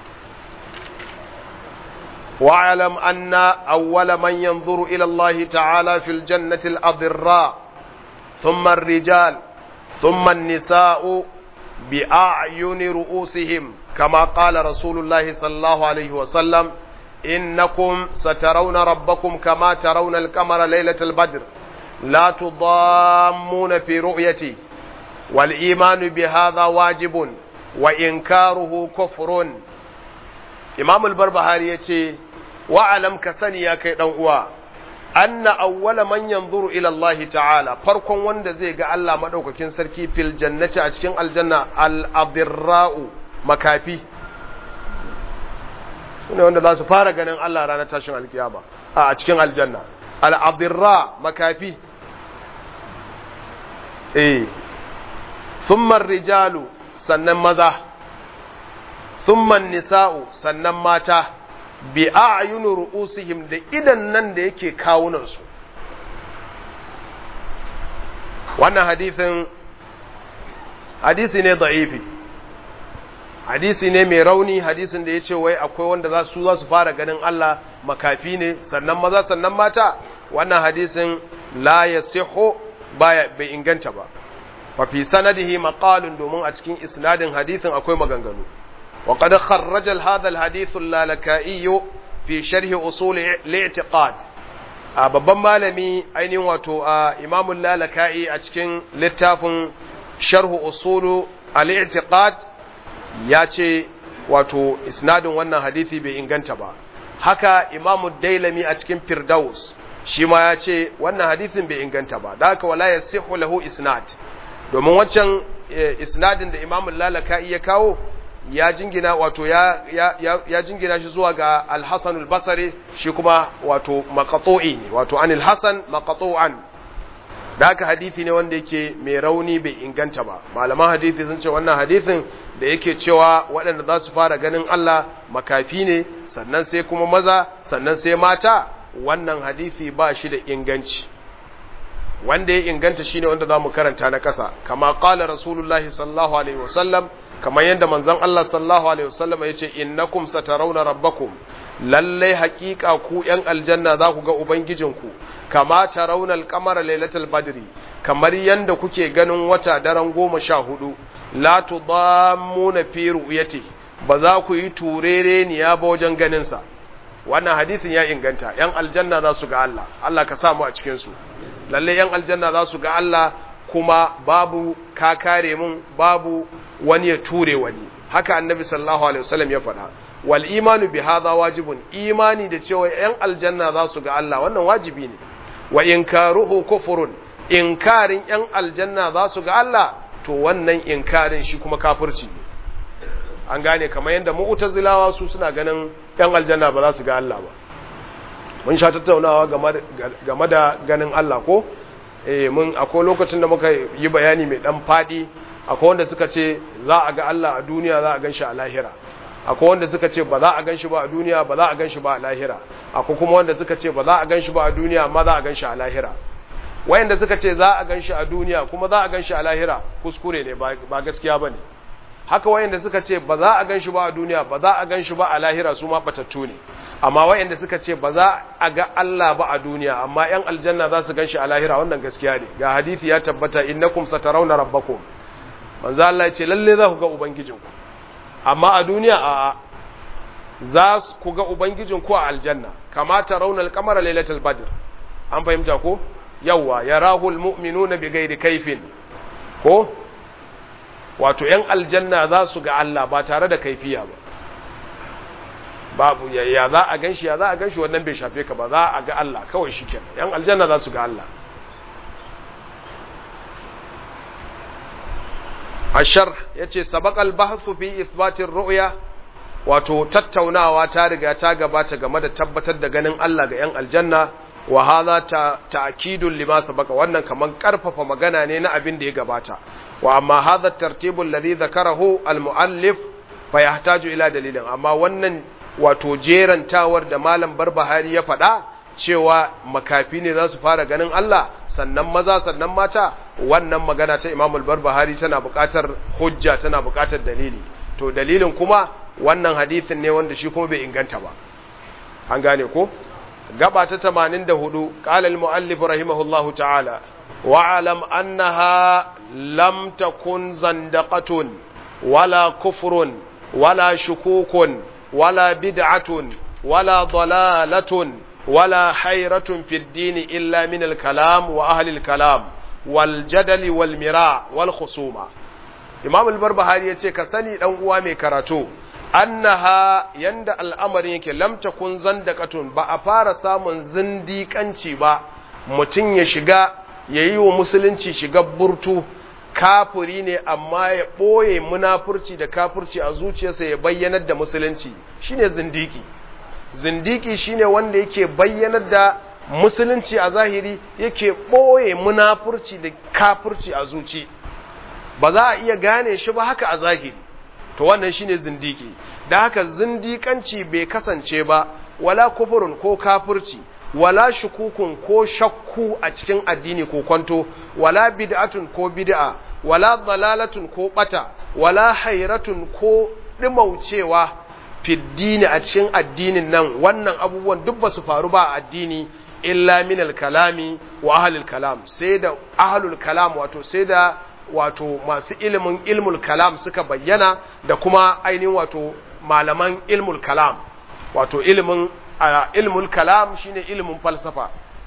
واعلم أن أول من ينظر إلى الله تعالى في الجنة الأضراء ثم الرجال ثم النساء بأعين رؤوسهم كما قال رسول الله صلى الله عليه وسلم إنكم سترون ربكم كما ترون القمر ليلة البدر لا تضامون في رؤيتي والإيمان بهذا واجب وإنكاره كفر إمام البربهاري يتي وعلم كسني يا كي دنوا أن أول من ينظر إلى الله تعالى فرق وند زي قال الله مدوكاكين سركي في الجنة أشكين الجنة الأضراء مكافي ne wanda za su fara ganin Allah ranar tashin alkiyama a cikin aljanna al'adirra makafi eh thumman rijalu sannan maza thumman nisa'u sannan mata bi a'yunu ru'usihim da idan nan da yake kawunansu wannan hadisin hadisi ne da'ifi hadisi ne mai rauni hadisin da ya ce wai akwai wanda za su za su fara ganin Allah makafi ne sannan maza sannan mata wannan hadisin la yasihu baya bai inganta ba fa fi sanadihi maqalun domin a cikin isnadin hadisin akwai maganganu wa qad kharraja hadha alhadith al-lalaka'i fi sharh usul al-i'tiqad a babban malami ainihin wato a imamul lalaka'i a cikin littafin sharh usul al-i'tiqad ya ce wato isnadin wannan hadithi bai inganta ba haka imamu dailami a cikin firdaus shi ma ya ce wannan hadithin bai inganta ba da haka wala yasihu lahu isnad domin waccan isnadin da imamu lalaka ya kawo ya jingina wato ya ya ya jingina shi zuwa ga al-hasan al-basri shi kuma wato maqtu'i ne wato anil hasan maqtu'an da haka hadithi ne wanda yake mai rauni bai inganta ba malaman hadithi sun ce wannan hadithin da yake cewa waɗanda za su fara ganin Allah makafi ne sannan sai kuma maza sannan sai mata wannan hadithi ba shi da inganci wanda ya inganta shine wanda za mu karanta na ƙasa kama ƙala rasulullahi sallallahu alaihi wasallam kamar yadda manzon Allah sallallahu alaihi wasallam ya ce innakum satarawna rabbakum lallai haƙiƙa ku ‘yan aljanna za ku ga Ubangijinku, kama ta raunar kamar lailatul badri kamar yadda kuke ganin wata daren goma sha hudu, la tu na fi ru'yati ba za ku yi turere niya ba wajen ganinsa. Wannan hadisin ya inganta, ‘yan aljanna za su ga Allah, Allah ka samu a cikinsu. Lallai ‘yan aljanna za su ga Allah kuma babu ka kare mun babu wani ya ture wani. Haka annabi sallallahu alaihi wasallam ya faɗa. wal imanu bi hadha wajibun imani da cewa yan aljanna za su ga Allah wannan wajibi ne wa inkaruhu kufrun inkarin yan aljanna za su ga Allah to wannan inkarin shi kuma kafirci ne an gane kamar yadda mu'tazilawa su suna ganin yan aljanna ba za su ga Allah ba mun sha tattaunawa game da ganin Allah ko eh mun akwai lokacin da muka yi bayani mai dan fadi akwai wanda suka ce za a ga Allah a duniya za a gan shi a lahira akwai wanda suka ce ba za a gan shi ba a duniya ba za a gan shi ba a lahira akwai kuma wanda suka ce ba za a gan shi ba a duniya amma za a gan shi a lahira wayanda suka ce za a gan shi a duniya kuma za a gan shi a lahira kuskure ne ba gaskiya ba ne haka wayanda suka ce ba za a gan shi ba a duniya ba za a gan shi ba a lahira su ma batattu ne amma wayanda suka ce ba za a ga Allah ba a duniya amma yan aljanna za su gan shi a lahira wannan gaskiya ne ga hadisi ya tabbata innakum satarawna rabbakum manzo Allah ya ce lalle za ku ga ubangijinku amma a duniya a za ku ga ubangijinku a aljanna kama tarawna al-qamara lailatul badr an fahimta ko yawa yarahu al-mu'minuna bighairi kaifin ko wato ‘yan aljanna za su ga Allah ba tare da kaifiya ba babu ya za a gan shi ya za a gan shi wannan bai shafe ka ba za a ga Allah kawai shi kenan ‘yan aljanna za su ga Allah ashar ya ce sabakal bahasu fi isbatin ru'ya wato tattaunawa ta riga ta gabata game da tabbatar da ganin Allah ga ‘yan aljanna wa hadha ta ta'kidun lima sabaka wannan kaman karfafa magana ne na abin da ya gabata wa amma hadha tartibul ladhi dhakarahu al muallif fa yahtaju ila dalilin amma wannan wato jerantawar da malam barbahari ya faɗa cewa makafi ne za su fara ganin Allah sannan maza sannan mata wannan magana ta Imam al-Barbahari tana buƙatar hujja tana buƙatar dalili to dalilin kuma wannan hadisin ne wanda shi kuma bai inganta ba an gane ko gaba ta 84 qala al-muallif rahimahullahu ta'ala wa alam annaha lam takun zandaqatun wala kufrun wala shukukun wala bid'atun wala dalalatun ولا حيرة في الدين إلا من الكلام وأهل الكلام والجدل والمراء والخصومة إمام البربهاري يتي كسني دان uwa mai karatu annaha yanda al'amarin yake lam takun zandaqatun ba a fara samun zindiƙanci ba mutum ya shiga yayi wa musulunci shiga burtu kafiri ne amma ya ɓoye munafurci da kafirci a zuciyarsa ya bayyanar da musulunci shine zindiki zindiki shine wanda yake bayyanar da musulunci a zahiri yake ɓoye munafurci da kafirci a zuci ba za a iya gane shi ba haka a zahiri to wannan shine zindiki da haka zindikanci bai kasance ba wala kufurin ko kafirci wala shukukun ko shakku a cikin addini ko kwanto wala bid'atun ko bid'a wala dalalatun ko bata wala hairatun ko dimaucewa fiddini a cikin addinin nan wannan abubuwan duk ba su faru ba a addini illa min kalami wa ahlul kalam sai da ahlul kalam wato sai da wato masu ilimin ilmul kalam suka bayyana da kuma ainihin wato malaman ilmul kalam wato ilimin ilmul kalam shine ilimin falsafa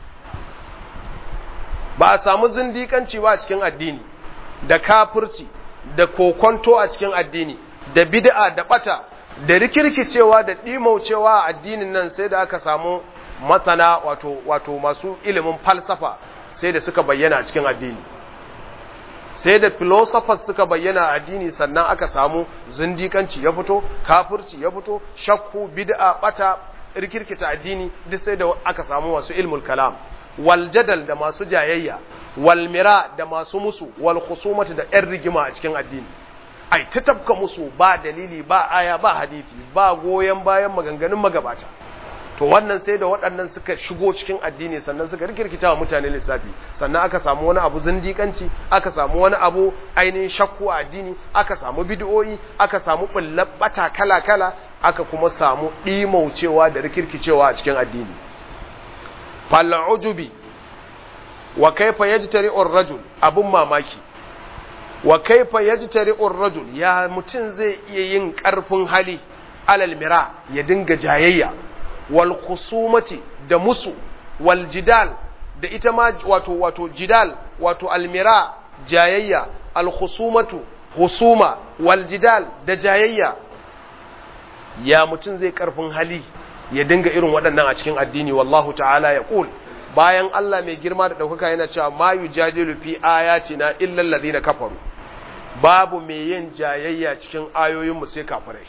ba a samu zindikanci ba a cikin addini da kafirci da kokonto a cikin addini da bid'a da bata da rikirkicewa da ɗimaucewa a addinin nan sai da aka samu masana wato wato masu ilimin falsafa sai da suka bayyana a cikin addini sai da philosophers suka bayyana a addini sannan aka samu zindikanci ya fito kafirci ya fito shakku bid'a bata rikirkita addini duk sai da aka samu masu ilmul kalam wal jadal da masu jayayya wal mira da masu musu wal khusumati da yan rigima a cikin addini ai ta tafka musu ba dalili ba aya ba hadisi ba goyon bayan maganganun magabata to wannan sai da waɗannan suka shigo cikin addini sannan suka rikirkita wa mutane lissafi sannan aka samu wani abu zindikanci aka samu wani abu ainihin shakku a addini aka samu bid'o'i aka samu bullabata kala-kala aka kuma samu ɗimaucewa da rikirkicewa a cikin addini fal'ujubi wa kaifa yajtari'ur rajul abun mamaki wa kaifa yajtari'ur rajul ya mutum zai iya yin ƙarfin hali alal mira ya dinga jayayya wal khusumati da musu wal jidal da ita ma wato wato jidal wato almira jayayya al khusumatu husuma wal jidal da jayayya ya mutum zai karfin hali ya dinga irin waɗannan a cikin addini wallahu ta'ala ya qul bayan Allah mai girma da ɗaukaka yana cewa ma yujadilu fi ayatina illa alladhina kafaru babu mai yin jayayya cikin ayoyinmu sai kafirai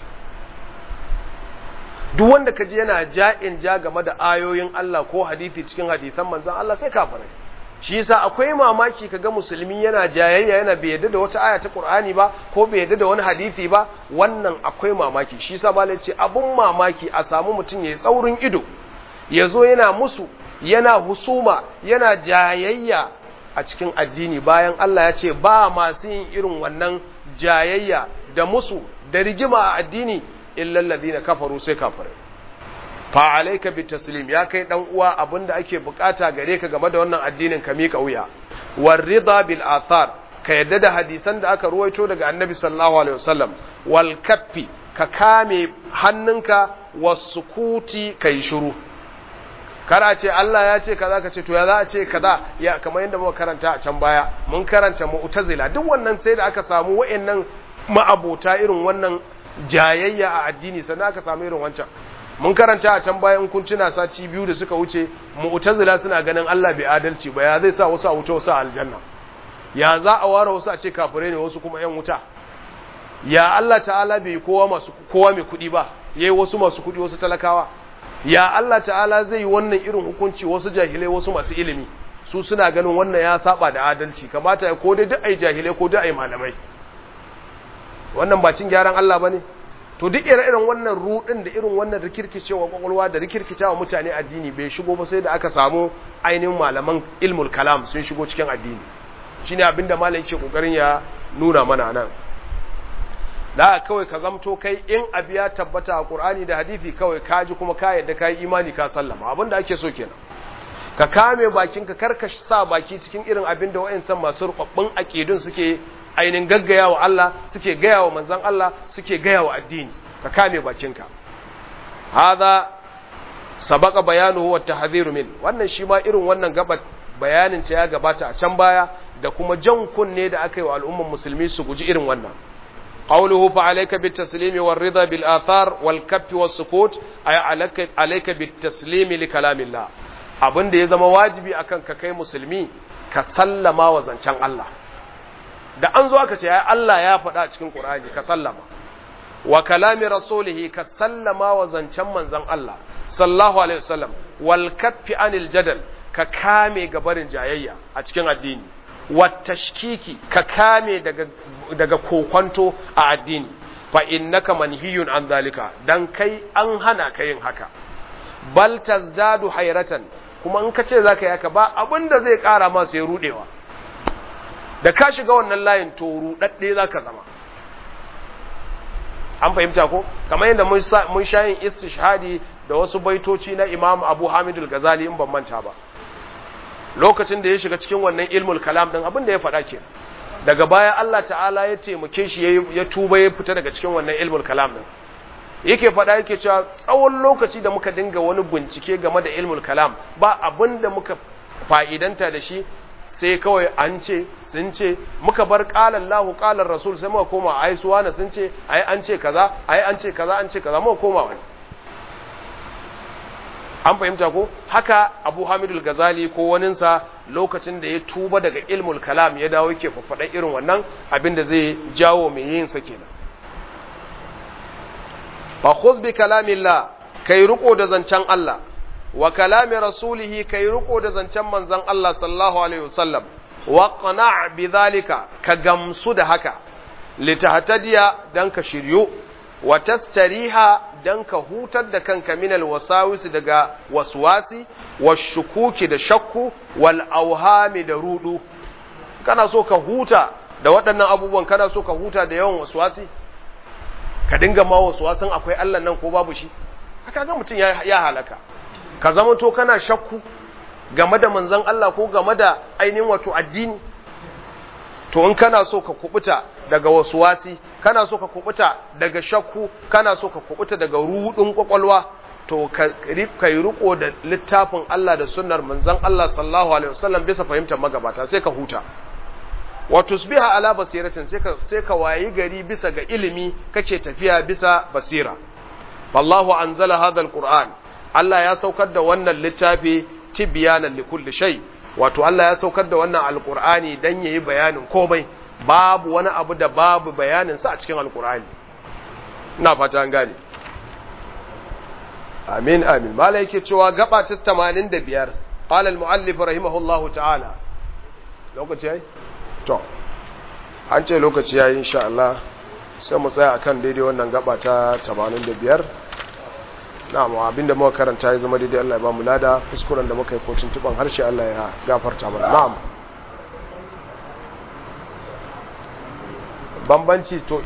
duk wanda ka ji yana ja'in ja game da ayoyin Allah ko hadisi cikin hadisan manzan Allah sai kafirai shi yasa akwai mamaki kaga musulmi yana jayayya yana bai yadda da wata aya ta Qur'ani ba ko bai yadda da wani hadisi ba wannan akwai mamaki shi yasa malai ce abun mamaki a samu mutum yayi tsaurin ido yazo yana musu yana husuma yana jayayya a cikin addini bayan Allah ya ce ba masu yin irin wannan jayayya da musu da rigima a addini illal ladina kafaru sai kafirai fa alayka bitaslim ya kai dan uwa abinda ake bukata gare ka game da wannan addinin ka mika wuya war rida bil athar ka yadda da hadisan da aka ruwaito daga annabi sallallahu alaihi wasallam wal kaffi ka kame hannunka wasukuti kai shiru kara ce Allah ya ce kaza ka ce to ya za a ce kaza ya kamar yadda muka karanta a can baya mun karanta mu'tazila duk wannan sai da aka samu wa'annan ma'abota irin wannan jayayya a addini sannan aka samu irin wancan mun karanta a can bayan kun tuna sati biyu da suka wuce mu'tazila suna ganin Allah bai adalci ba ya zai sa wasu a wuta wasu a aljanna ya za a ware wasu a ce kafirai ne wasu kuma yan wuta ya Allah ta'ala bai kowa masu kowa mai kuɗi ba yayi wasu masu kuɗi wasu talakawa ya Allah ta'ala zai yi wannan irin hukunci wasu jahilai wasu masu ilimi su suna ganin wannan ya saba da adalci kamata ya ko dai duk ai jahilai ko duk ai malamai wannan ba cin gyaran Allah bane to duk ire-iren wannan rudin da irin wannan rikirkicewa kwakwalwa da rikirkicewa mutane addini bai shigo ba sai da aka samu ainihin malaman ilmul kalam sun shigo cikin addini shine abinda malam yake kokarin ya nuna mana nan da kawai ka zamto kai in abu ya tabbata a Qur'ani da hadisi kawai ka ji kuma ka yadda ka yi imani ka sallama abinda ake so kenan ka kame bakinka karka sa baki cikin irin abin da wa'ansan masu rubabbun aqidun suke ainin gaggaya wa Allah suke gaya wa manzon Allah suke gaya wa addini ka kame bakinka hadha sabaqa bayanuhu wa tahdhiru min wannan shi ma irin wannan gaba bayanin ta ya gabata a can baya da kuma jan kunne da aka yi wa al'umman musulmi su guji irin wannan قوله فعليك بالتسليم والرضا بالآثار والكف والسكوت أي عليك, عليك بالتسليم لكلام الله abin da ya zama wajibi akan ka kai musulmi ka sallama wa zancen Allah da an zo aka ce ya Allah ya faɗa a cikin Qur'ani ka sallama wa kalami rasulihi ka sallama wa zancen manzon Allah sallallahu alaihi wasallam wal kaffi anil jadal ka kame gabarin jayayya a cikin addini watashkiki ka kame daga daga kokonto a addini fa innaka manhiyun an zalika dan kai an hana ka yin haka bal tazdadu hayratan kuma in ka ce zaka yi haka ba abinda zai kara ma sai rudewa da ka shiga wannan layin to rudadde zaka zama an fahimta ko kamar yadda mun sha yin istishhadi da wasu baitoci na Imam Abu Hamid al-Ghazali in ban manta ba lokacin da ya shiga cikin wannan ilmul kalam din abin da ya faɗa ke daga baya Allah ta'ala ya taimake shi ya tuba ya fita daga cikin wannan ilmul kalam din yake faɗa yake cewa tsawon lokaci da muka dinga wani bincike game da ilmul kalam ba abin da muka fa'idanta da shi sai kawai an ce sun ce muka bar qala Allahu qala Rasul sai muka koma ai suwana sun ce ai an ce kaza ai an ce kaza an ce kaza muka koma wani an fahimta ko haka abu hamidul gazali ko waninsa lokacin da ya tuba daga ilmul kalam ya dawo yake faffaɗan irin wannan abin da zai jawo mai yin sa kenan fa khuz bi kalamillah kai riko da zancen Allah wa kalami rasulihi kai riko da zancen manzon Allah sallallahu alaihi wasallam wa qana' bi zalika ka gamsu da haka litahtadiya dan ka shiryu wa tastariha dan ka hutar da kanka minal wasawisi daga waswasi washukuki da shakku wal auhami da rudu kana so ka huta da waɗannan abubuwan kana so ka huta da yawan waswasi ka dinga ma waswasin akwai Allah nan ko babu shi haka ga mutum ya, ya halaka ka zama to kana shakku game da manzon Allah ko game da ainihin wato addini to in kana so ka kubuta daga wasuwasi kana so ka kubuta daga shakku kana so ka kubuta daga rudin kwakwalwa to ka yi riko da littafin Allah da sunnar manzon Allah sallallahu alaihi wasallam bisa fahimtar magabata sai ka huta wa tusbiha ala basiratin sai ka sai ka wayi gari bisa ga ilimi kake tafiya bisa basira wallahu anzala hadha alquran Allah ya saukar da wannan littafi tibyanan likulli shay wato Allah ya saukar da wannan alqur'ani dan yayi bayanin komai babu wani abu da babu bayanin sa a cikin alqur'ani ina fata an gane amin amin mala yake cewa gaba ta 85 qala al-muallif rahimahullahu ta'ala lokaci yayi to an ce lokaci yayi insha Allah sai mu tsaya akan daidai wannan gaba ta 85 na'am abinda muka karanta ya zama daidai Allah ya ba mu lada kuskuren da muka yi kocin tuban harshe Allah ya gafarta mana na'am bambanci to